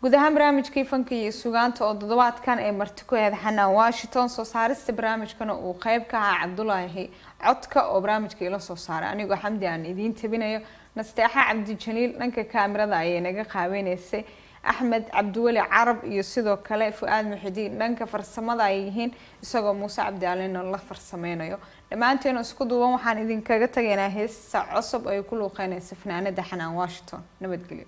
guud ahaan barnaamijkii fanka iyo sugaanta oo toddobaadkan ay marti ku ahayd xanaan washington soo saarista barnaamijkana uu qeyb ka ahaa cabdulaahi codka oo barnaamijka ila soo saaray anigoo xamdi aan idiin tabinayo nasteexa cabdijaliil dhanka kaamirada ayay naga qaabeyneysay axmed cabdiweli carab iyo sidoo kale fu-aad muxidiin dhanka farsamada ay yihiin isagoo muuse cabdi alina la farsameynayo dhammaanteena isku duuban waxaan idinkaga tagaynaa heesta cusub ay ku luuqeynaysa fanaanada xanaan washington nabadgelyo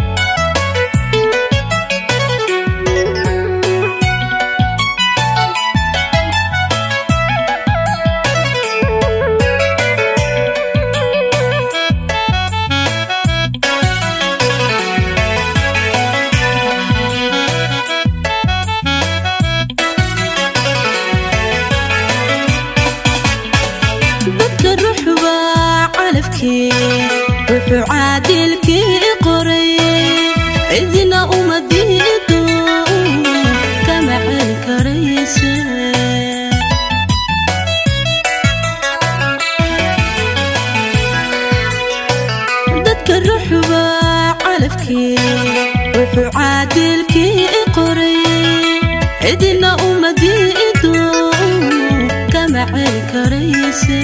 dadka ruuxba calafkii wuxuu caadilkii qoray cidina uma diido kama celi karayse dadka ruuxba calafkii wuxuu caadilkii qoray cidina uma diido kama celi karayse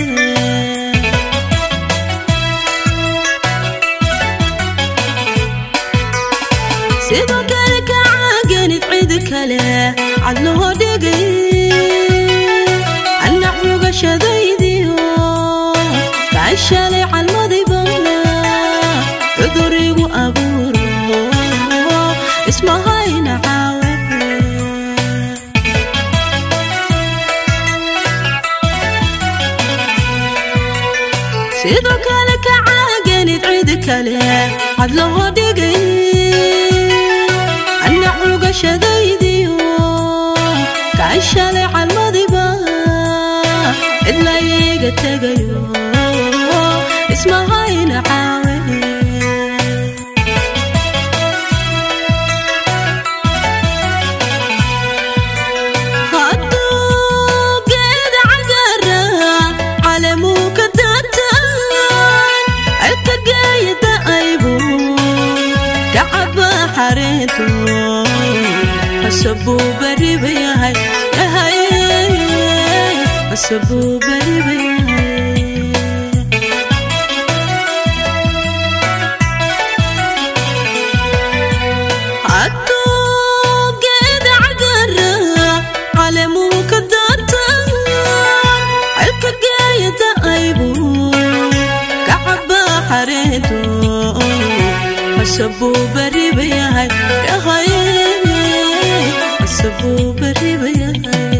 sidoo kale ka caaganid cid kale cad loo dhigay anac mugashadaydiyo kaa shalay calmadayba cudurigu abuuro ismahayna caawe sidoo kale ka caaganid cid kale cad loo dhigay anac mugashadaydiyo kaa shalay calmadiba cidlayga tegayo ismahayna caawe hadduu geeda cagara calamuu ka daataan cirka geeyada aybu kacaba xareeto hasabuu beriba yahay yahay hasabuu beriba yahay hadduu geeda cagara calamuu ka daataan cirka geeyada aybu kacaba xareeto hasabuu beriba yahay yahay hasabuu beriba yahay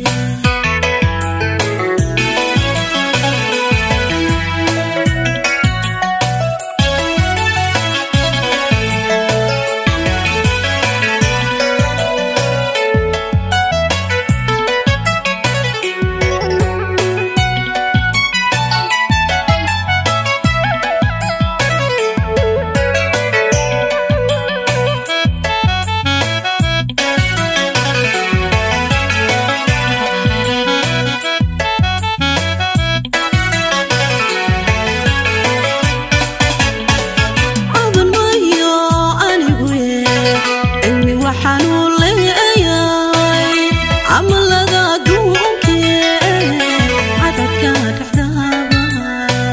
caban mayo anigu cilmi waxaanuu leeyahay camalada adduunke cadadka dhexdaaba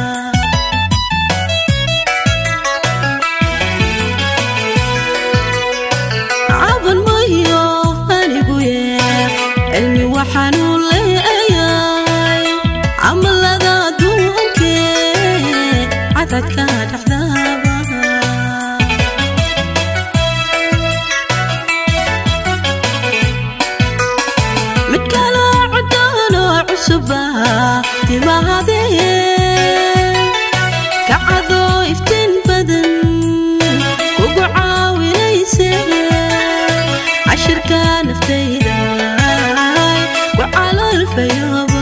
caban mayo anigu cilmi waxaanuu leeyahay camalada adduunke cadadka dhexdaaba mid kale codaanoo cusuba timaadee kacadoo iftiin badan kugu caawinayse cashirka naftayda ku calolfayaba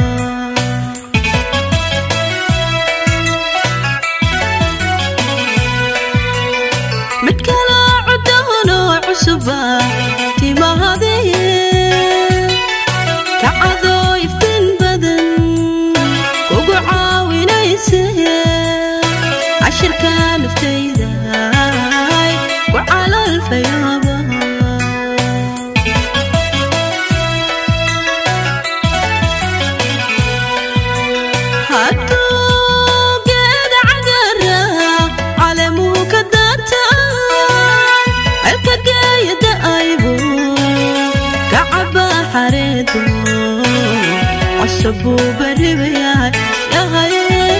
mid kale codaanoo cusuba timaadee kacadoo iftiin badan kugu caawinayse cashirka naftayda ku calolfayaba sabuu baribayahay yahay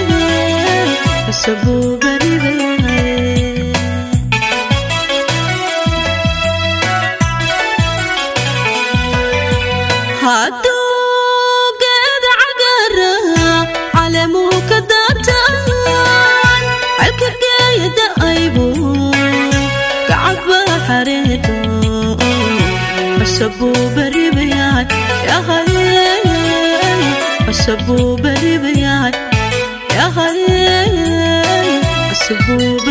sabuu baribayahay hadduu geeda cagara caleemuhu ka daataan halka geeyada aybu gacadba xareedo sabuu baribayahay yahay sabuu baribayahay yahay sabuu